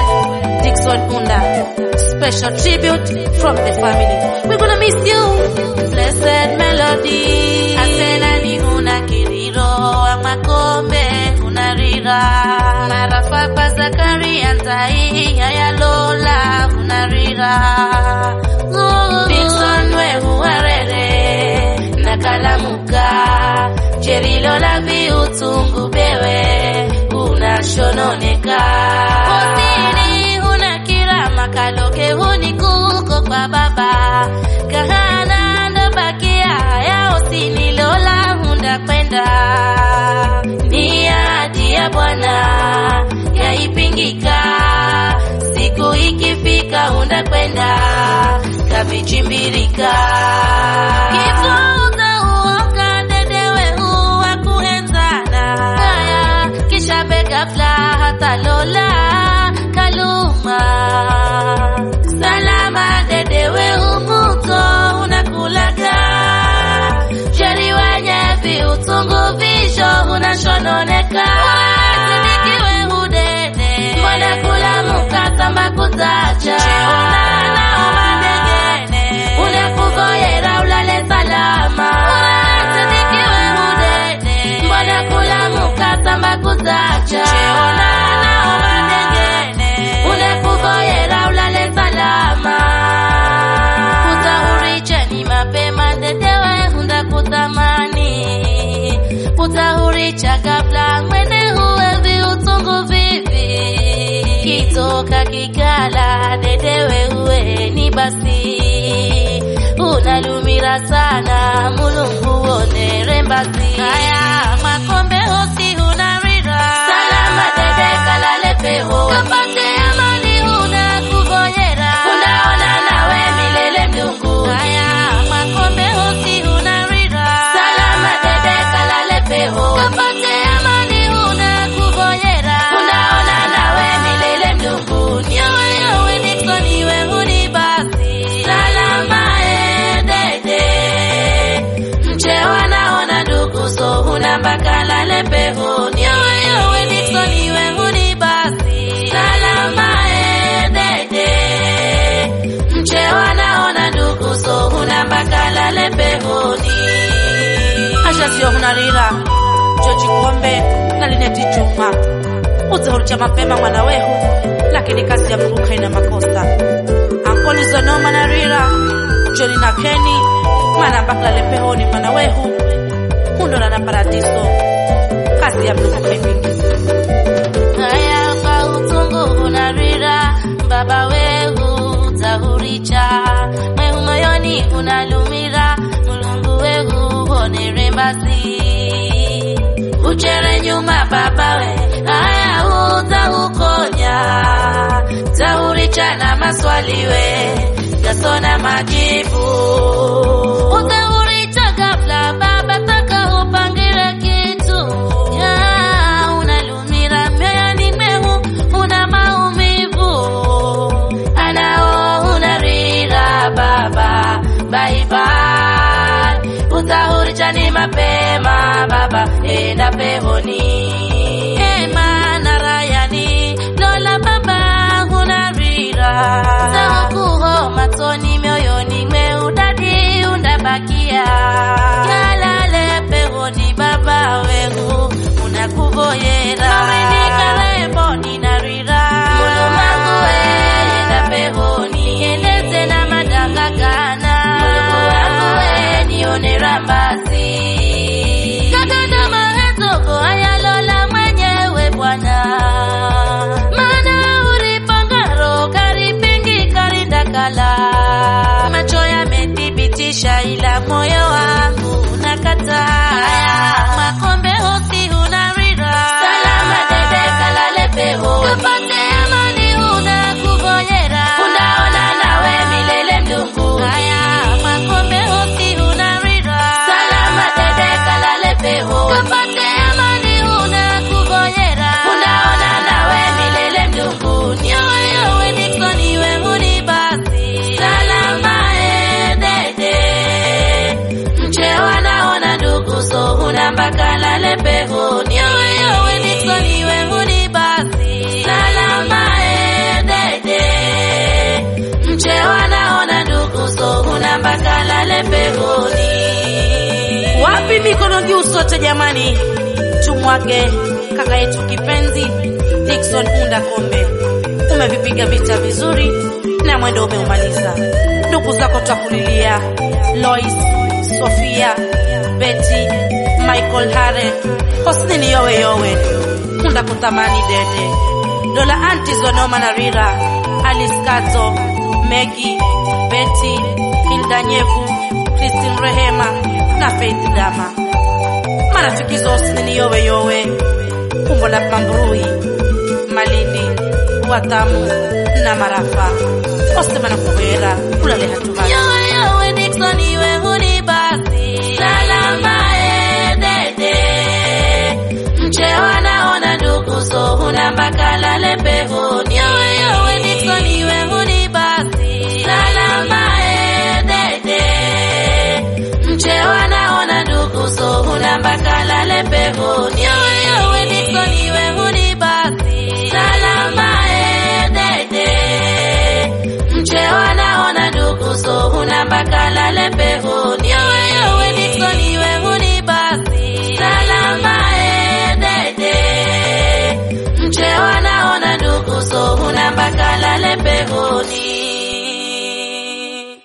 Dixon Unda. Special tribute from the family. We're gonna miss you. Blessed melody. Asena ni huna kiriro wa makombe unarira. Marafa kwa Zakaria ntai ya Lola unarira. Dixon we huarere na kalamuka. Jerilo la viutungu bewe unashononeka. Osini huna kirama kaloke huni kuko kwa baba. Kahana ndo bakia ya osini lola hunda kwenda. Ni ahadi ya Bwana yaipingika. Siku ikifika hunda kwenda kavichimbirika. Kifo utauoka dedewe huwa kuenzana. Haya kisha begafla hata lola kaluma. Salama dedewe umuto unakulaga. Sheri wenye viutungu visho unashononeka. Sidikiwe hudede. Mbona kulamuka samba kuzacha. Naoma ndegene. Unakuvoyera ulale salama. Sidikiwe hudede. Mbona kulamuka samba kuzacha. Naoma ndegene. Unakuvoyera ulale salama. Utahuricha ni mapema dedewe hunda kutamani. Utahuricha kabla mwene huwe viutungu vivi. Kitoka kikala dedewe huwe ni basi. Unalumira sana mulungu onere mbasi. Haya makombe hosi unarira. Salama dede kalale peho. Kapate amani huna kuvoyera. Unaona nawe milele mdungu. Haya makombe hosi unarira. Salama dede kalale peho. Kapate amani huna kuvoyera. Unaona nawe milele mdungu. Nyowe yowe Nixon iwe huni basi. Salama e dede. Mchewa naona ndugu so huna mpaka lale peho. Nyowe yowe Nixon iwe huni basi. Salama e dede. Mchewa naona ndugu so huna mpaka lale pehoni. Asha sio hunarira. Joji Kombe na Lineti Juma. Utahuricha mapema mwana wehu, lakini kazi ya Mungu haina makosa. Ankoli Zonoma na Rira, Joni na Keni, mwana mpaka lale pehoni mwana wehu. Hundora na paradiso. Kazi ya Mungu haipingiki. Haya kwa utungu unarira, baba wehu utahuricha. Mwehu moyoni unalumira, mulungu wehu honere mbasi. Uchere nyuma baba we, haya utahukonya. Tahuricha na maswali we, yasona majibu. Utahuricha ghafla baba, taka upangire kitu. Ya, unalumira mioyoni mwehu, una maumivu. Anao unarira baba, bye bye. Utahuricha ni mapema baba, enda pehoni. Ema na Rayani, Lola baba, unarira. Zahukuho matoni mioyoni mweudadi undabakia. Yalale pehoni baba wengu, unakuvoyera. Mawenika rembo ninarira. Mulumangu enda pehoni. Eleze na madanga kana. Mulungu wangu we nione rambazi. Kakanda mahetogo ayalola mwenyewe Bwana. Maana ulipangaro karipingi karindakala. Macho yamethibitisha ila moyo wangu unakataa. Makombe hosi unarira. Salama dede kalale pehoni. Kapate amani huna kuvoyera. Unaona nawe milele mdungu. Haya makombe hosi unarira. Salama dede kalale pehoni. Kapate amani huna kuvoyera. Unaona nawe milele mdungu. Nyowe yowe Nixon iwe huni basi. Salama e dede. Mchewa naona ndugu so huna mpaka lale pehoni. Yowe yowe Nixon iwe huni basi. Salama e pehoni. Wapi mikono juu sote jamani, tumwage kaka yetu kipenzi Dickson Unda Kombe. Umevipiga vita vizuri na mwendo umeumaliza. Ndugu zako twakulilia, Lois, Sofia, Betty, Michael Hare, Hosnini yowe yowe, Unda kutamani dede, Dola anti Zonoma na Rira, Alice Kato, Megi, Betty, Hilda Nyevu, Christine Rehema na Faith Dama. Marafiki zote ni yowe yowe, umbo la Mambrui, Malindi, Watamu na Marafa. Osema na kuhera, ulale hatubaki. Yowe yowe Dickson iwe huni basi. Salama e dede. Mchewa naona ndugu so huna mpaka lale pehoni. Yowe yowe Dickson iwe huni basi. Salama e dede. Mchewa naona ndugu so huna mpaka lale pehoni. Yowe yowe Dickson iwe huni basi. Salama e dede. Mchewa naona ndugu so huna mpaka lale pehoni.